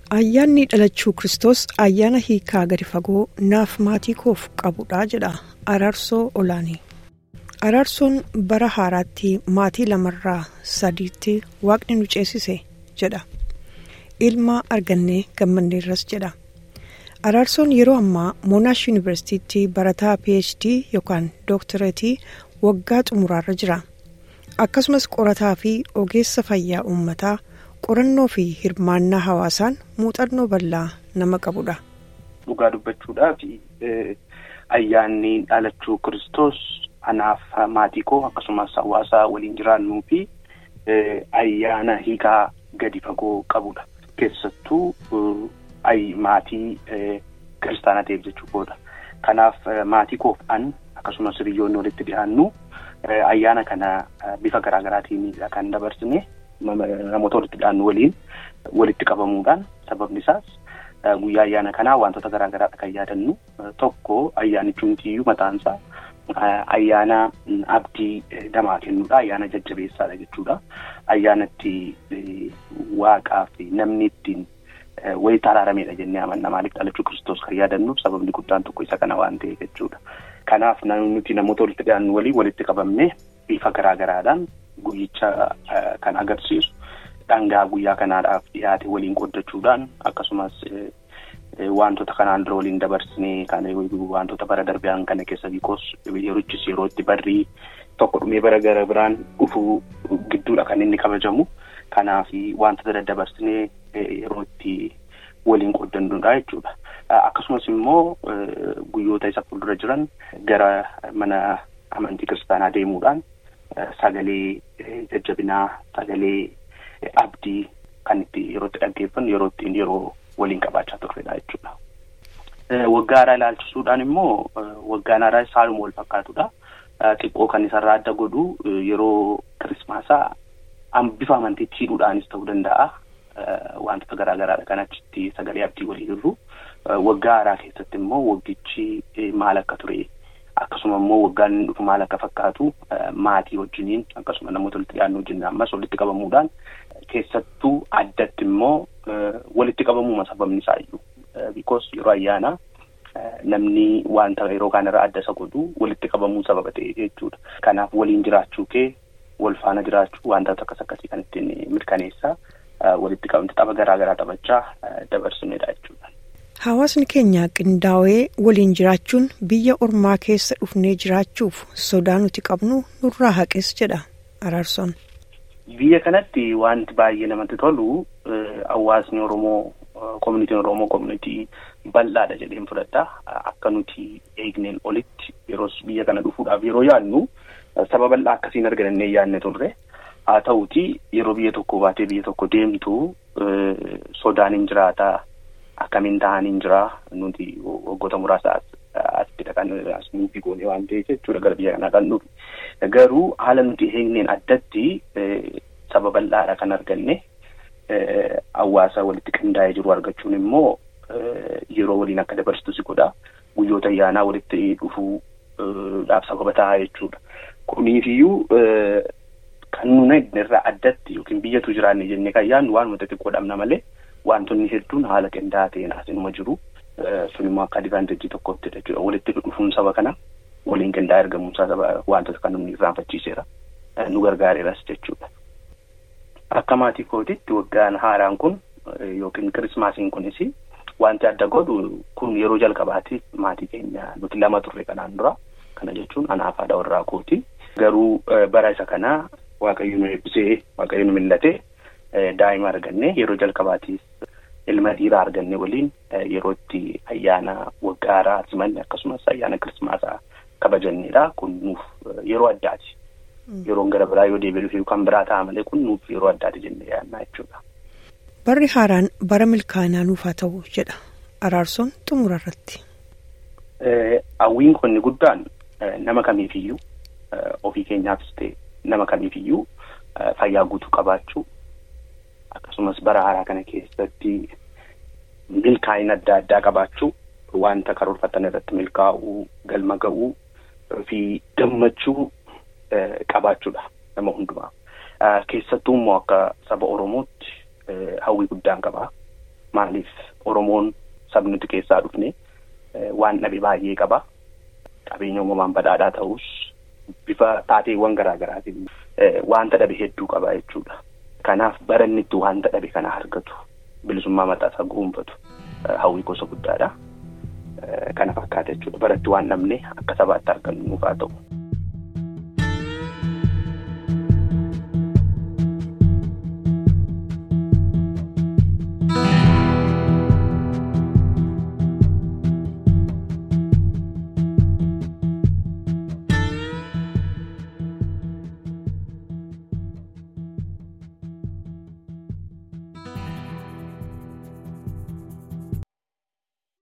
Ayyaanni dhalachuu Kiristoos ayyaana hiikaa gadi fagoo naaf maatii koof qabudha jedha Araarsoo Olaanii. Araarsoon bara haaraatti maatii lamarraa sadiitti waaqni nu ceesise jedha. Ilma argannee gammanneerras jedha. Araarsoon yeroo ammaa Monash Yuunivarsiitiitti barataa PhD yookaan Dooktareetii waggaa xumuraarra jira. Akkasumas qorataa fi ogeessa fayyaa uummataa qorannoo fi hirmaannaa hawaasaan muuxannoo bal'aa nama qabudha. Dhugaa dubbachuudhaaf ayyaanni dhalachuu Kiristoos anaaf maatii koo akkasumas hawaasa waliin jiraannuu fi ayyaana hiikaa gadi fagoo qabudha. Keessattuu maatii kiristaanaa ta'eef jechuudha. Kanaaf maatii koof an akkasumas hiriyoonni walitti dhiyaannu ayyaana kana bifa garaa garaatiin kan dabarsine namoota walitti dhiyaannu waliin walitti qabamuudhaan sababni isaas guyyaa ayyaana kanaa wantoota garaa garaadha kan yaadannu tokko ayyaanichi hundiyyuu mataansaa ayyaana abdii namaa kennuudha ayyaana jajjabeessaadha jechuudha ayyaana itti waaqaa fi namni ittiin walitti araarameedha jennee amanna maaliif dhalachuu kiristoos kan yaadannuuf sababni guddaan tokko isa kana waan ta'eef jechuudha. Kanaaf nuti namoota walitti dhiyaannu waliin walitti qabamnee bifa garaa garaadhaan guyyicha kan agarsiisu dhangaa guyyaa kanaadhaaf dhiyaate waliin qoddachuudhaan akkasumas wantoota kanaan dura waliin dabarsinee kan wantoota bara darbiyaan kana keessa biikoos yerochis yeroo itti barrii tokko dhumee bara gara biraan dhufuu gidduudha kan inni kabajamu. Kanaaf wantoota daddabarsinee yeroo itti waliin qooddannuudha jechuudha. Akkasumas immoo guyyoota isa fuuldura jiran gara mana amantii kiristaanaa deemuudhaan sagalee jajjabinaa sagalee abdii kan itti yeroo itti dhaggeeffannu yeroo ittiin yeroo waliin qabaachaa turredha jechuudha. Waggaa haaraa ilaalchisuudhaan immoo waggaan haaraa saaluma wal fakkaatudha. Xiqqoo kan isarraa adda godhu yeroo kirismaasaa bifa amantiitti hidhuudhaanis ta'uu danda'a. Wantoota garaa garaadha kan achitti sagalee abdii walii jirru. Waggaa haaraa keessatti immoo waggichi maal akka ture akkasuma immoo waggaan dhufu maal akka fakkaatu maatii wajjiniin akkasuma namoota walitti dhiyaannu wajjin ammas walitti qabamuudhaan keessattuu addatti immoo walitti qabamuuma sababni isaayyuu. Bikoos yeroo ayyaanaa namni wanta yeroo kanarraa adda isa godhu walitti qabamuu sababa ta'e jechuudha. Kanaaf waliin jiraachuu kee wal faana jiraachuu wantoota akkas akkasii kan ittiin mirkaneessaa walitti qabamte tapha garaa garaa taphachaa dabarsinedha jechuudha. Hawaasni keenya qindaa'ee waliin jiraachuun biyya ormaa keessa dhufnee jiraachuuf sodaa nuti qabnu nurraa haqes jedha Araarsoon. Biyya kanatti wanti baay'ee namatti tolu hawaasni Oromoo koominitiin Oromoo koominitii bal'aadha jedheen fudhadha. Akka nuti eegneen olitti yeroo biyya kana dhufuudhaaf yeroo yaadnu saba bal'aa akkasiin argannee yaadne turre. Haa ta'uuti yeroo biyya tokko baatee biyya tokko deemtu sodaan hin jiraataa. Akkamiin ta'an hin jiraa nuti waggoota muraasa asittidha kan as nuufi goone waan ta'eef jechuudha gara biyya kanaa kan dhufe. Garuu haala nuti eegneen addatti saba bal'aadha kan arganne hawaasa walitti qindaa'ee jiru argachuun immoo yeroo waliin akka dabarsitu si godha. Guyyoota ayyaanaa walitti dhufuudhaaf sababa ta'a jechuudha. Kuniifiyyuu kan nuna irraa addatti yookiin biyyatu jiraanne jennee kan yaadnu waan nuti xiqqoo dhabna malee. Wantoonni hedduun haala qindaa'aa ta'een asinuma jiru. Sun immoo akka adivaanteejii tokkotti jechuudha. Walitti dhufuun saba kana waliin qindaa'ee argamuunsaa saba wantoota kan namni irraanfachiiseera. Nu gargaareeras jechuudha. Akka maatii kootiitti waggaan haaraan kun yookiin kirismaasiin kunis wanti adda godhu kun yeroo jalqabaatiif maatii keenya nuti lama turre kanaan dura. Kana jechuun anaaf haadha warraa kooti. Garuu bara isa kanaa waaqayyo nu eebbisee waaqayyo nu millatee. Daa'ima arganne yeroo jalqabaatiif ilma dhiiraa arganne waliin yeroo itti ayyaana waggaa haaraa simanne akkasumas ayyaana kirismaasaa kabajannedha. Kun nuuf yeroo addaati. Yeroon gara biraa yoo deebi'ee dhufe kan biraa ta'a malee kun nuuf yeroo addaati jennee yaadna jechuudha. Barri haaraan bara milkaa'inaa nuuf haa ta'u jedha Araarsoon xumura irratti. Hawwiin konni guddaan nama kamiifiyyuu ofii keenyaafis ta'e nama kamiifiyyuu fayyaa guutuu qabaachuu. Akkasumas bara haaraa kana keessatti milkaa'ina adda addaa qabaachuu wanta karoorfatan irratti milkaa'uu galma ga'uu fi gammachuu qabaachuudha nama hundumaa. Keessattuu immoo akka saba Oromootti hawwii guddaan qaba. Maaliif Oromoon sabni nuti keessaa dhufne waan dhabe baay'ee qaba. Qabeenya uumamaan badhaadhaa ta'us bifa taateewwan garaa garaatiin wanta dhabe hedduu qaba jechuudha. Kanaaf baranni itti wanta dhabe kana argatu bilisummaa mataasaa goonfatu hawwii gosa guddaadha. Kana fakkaata jechuudha. Baratti waan dhabne akka sabaatti argannu nuuf haa ta'u.